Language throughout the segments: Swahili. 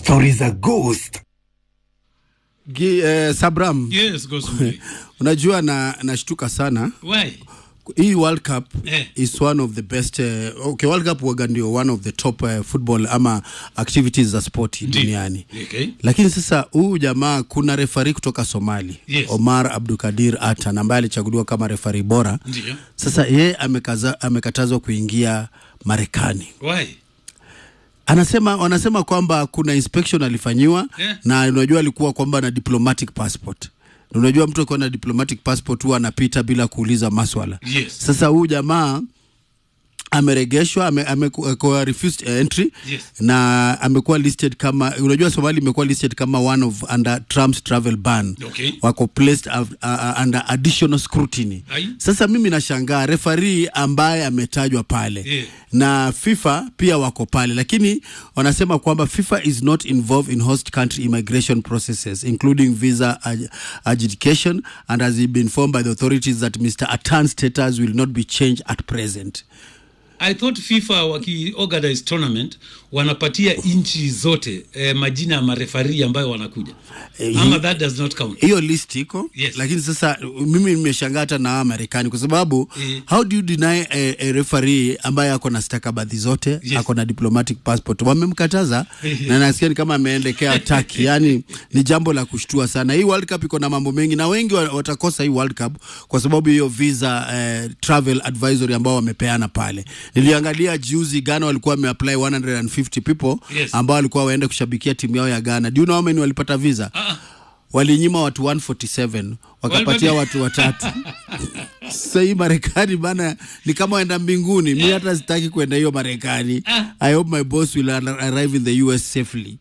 Stories za ghost. Gi, eh, Sabram, Yes, Gosmuli. unajua na nashtuka sana Why? hii World Cup Eh. is one of the best uh, okay, World Cup waga ndio one of the top uh, football ama activities za sport duniani Okay. lakini sasa huyu jamaa kuna refari kutoka Somali Yes. Omar Abdukadir Atan ambaye alichaguliwa kama refari bora Ndio. sasa yeye amekaza, amekatazwa kuingia Marekani Why? anasema wanasema kwamba kuna inspection alifanyiwa Yeah. na unajua alikuwa kwamba na diplomatic passport Na unajua mtu akiwa na diplomatic passport huwa anapita bila kuuliza maswala Yes. sasa huyu jamaa ameregeshwa ame, amekuwa refused entry Yes. na amekuwa listed kama unajua Somali imekuwa listed kama one of under Trump's travel ban Okay. wako placed uh, uh, under additional scrutiny Ai. sasa mimi nashangaa refari ambaye ametajwa pale Yeah. na FIFA pia wako pale, lakini wanasema kwamba FIFA is not involved in host country immigration processes including visa ag- adjudication and has been informed by the authorities that Mr. Atan's status will not be changed at present. I thought FIFA wakiorganize tournament wanapatia nchi zote eh, majina ya marefari ambayo wanakuja Eh, ama hi- that does not count. hiyo list iko Yes. lakini sasa mimi nimeshangaa hata na hawa Marekani kwa sababu Eh. how do you deny a, a referee ambaye ako na stakabadhi zote Yes. ako na diplomatic passport wamemkataza na nasikia ni kama ameendekea Turkey yani ni jambo la kushtua sana hii World Cup iko na mambo mengi na wengi wa- watakosa hii World Cup kwa sababu hiyo visa eh, travel advisory ambao wamepeana pale niliangalia juzi Ghana walikuwa wameapply 150 people Yes. ambao walikuwa waende kushabikia timu yao ya Ghana do you know how many walipata visa Ah, walinyima watu 147 wakapatia Walipati- watu watatu sasa hii marekani bana ni kama waenda mbinguni mi hata sitaki kwenda hiyo marekani i hope my boss will ar- arrive in the us safely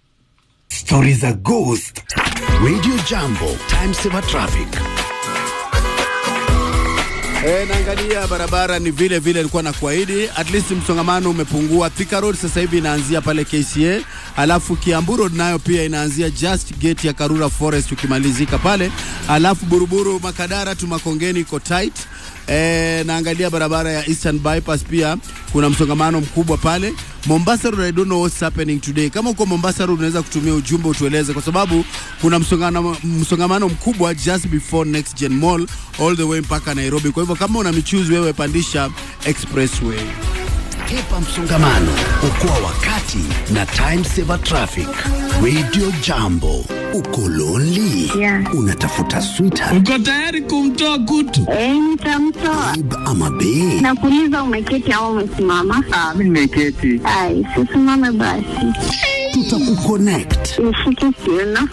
Stories za ghost. Radio Jambo. Time saver traffic. E, naangalia barabara ni vile vile ilikuwa na kuahidi, at least msongamano umepungua. Thika Road sasa hivi inaanzia pale KCA, alafu Kiambu Road nayo pia inaanzia just gate ya Karura Forest ukimalizika pale, alafu Buruburu Makadara tu Makongeni iko tight. E, naangalia barabara ya Eastern Bypass pia kuna msongamano mkubwa pale. Mombasa Road, I don't know what's happening today. Kama uko Mombasa Road unaweza kutumia ujumbe utueleze, kwa sababu kuna msongamano, msongamano mkubwa just before Next Gen Mall all the way mpaka Nairobi. Kwa hivyo kama una michuzi wewe, pandisha expressway. Hepa msongamano, okoa wakati na time saver traffic. Radio Jambo. Uko lonely? Yeah. Unatafuta sweetheart uko tayari kumtoa kutu? Eh, nitamtoa. babe ama bae? Nakuuliza umeketi au umesimama? Ah, mi nimeketi. Ai, sisimame basi. Tutakuconnect. Nishike kiuno.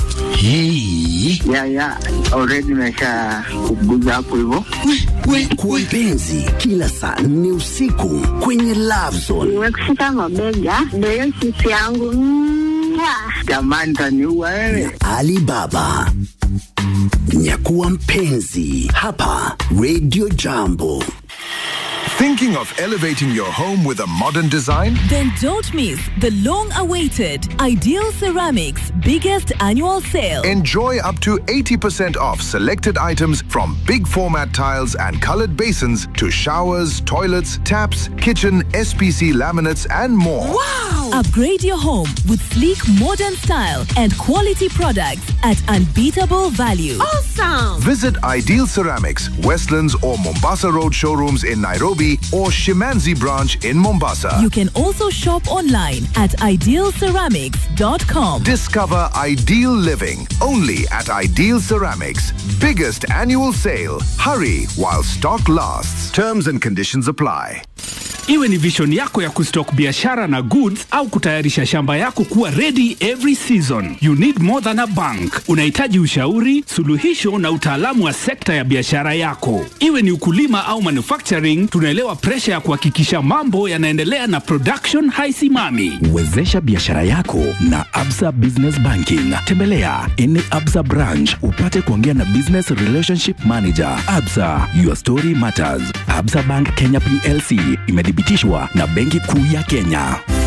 Hey. Ya ya, already nimesha kuguza hapo hivyo. Kwa mpenzi, kila saa nne usiku kwenye Love Zone. Nimekushika mabega. Ndio hiyo sisi yangu. Mwah. Jamani, taniua wewe. Alibaba. Nyakuwa mpenzi hapa Radio Jambo. Thinking of elevating your home with a modern design? Then don't miss the long awaited Ideal Ceramics biggest annual sale. Enjoy up to 80% off selected items from big format tiles and colored basins to showers, toilets, taps, kitchen, SPC laminates, and more. Upgrade your home with sleek modern style and quality products at unbeatable value. Visit Ideal Ceramics, Westlands or Mombasa Road showrooms in Nairobi or Shimanzi branch in Mombasa. You can also shop online at idealceramics.com. Discover ideal living only at Ideal Ceramics. Biggest annual sale. Hurry while stock lasts. Terms and conditions apply. Iwe ni vision yako ya kustock biashara na goods au kutayarisha shamba yako kuwa ready every season. You need more than a bank. Unahitaji ushauri, suluhisho na utaalamu wa sekta ya biashara yako. Iwe ni ukulima au manufacturing, tunaelewa presha ya kuhakikisha mambo yanaendelea na production haisimami. Wezesha biashara yako na Absa Business Banking. Tembelea any Absa branch upate kuongea na Business Relationship Manager. Absa, your story matters. Absa Bank Kenya PLC imethibitishwa na Benki Kuu ya Kenya.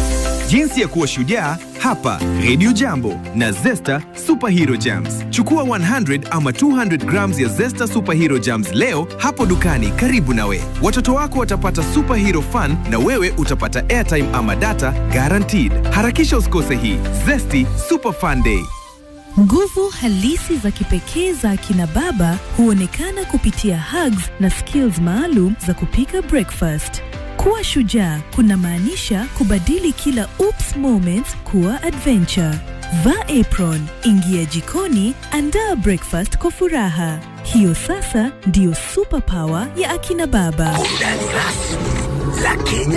Jinsi ya kuwa shujaa hapa Radio Jambo na Zesta Superhero Jams. Chukua 100 ama 200 grams ya Zesta Superhero Jams leo hapo dukani karibu nawe. Watoto wako watapata superhero fun na wewe utapata airtime ama data guaranteed. Harakisha usikose hii Zesty Super Fun Day. Nguvu halisi za kipekee za akina baba huonekana kupitia hugs na skills maalum za kupika breakfast. Kuwa shujaa kuna maanisha kubadili kila oops moments kuwa adventure. Vaa apron, ingia jikoni, andaa breakfast kwa furaha. Hiyo sasa ndiyo superpower ya akina baba. Burudani rasmi la Kenya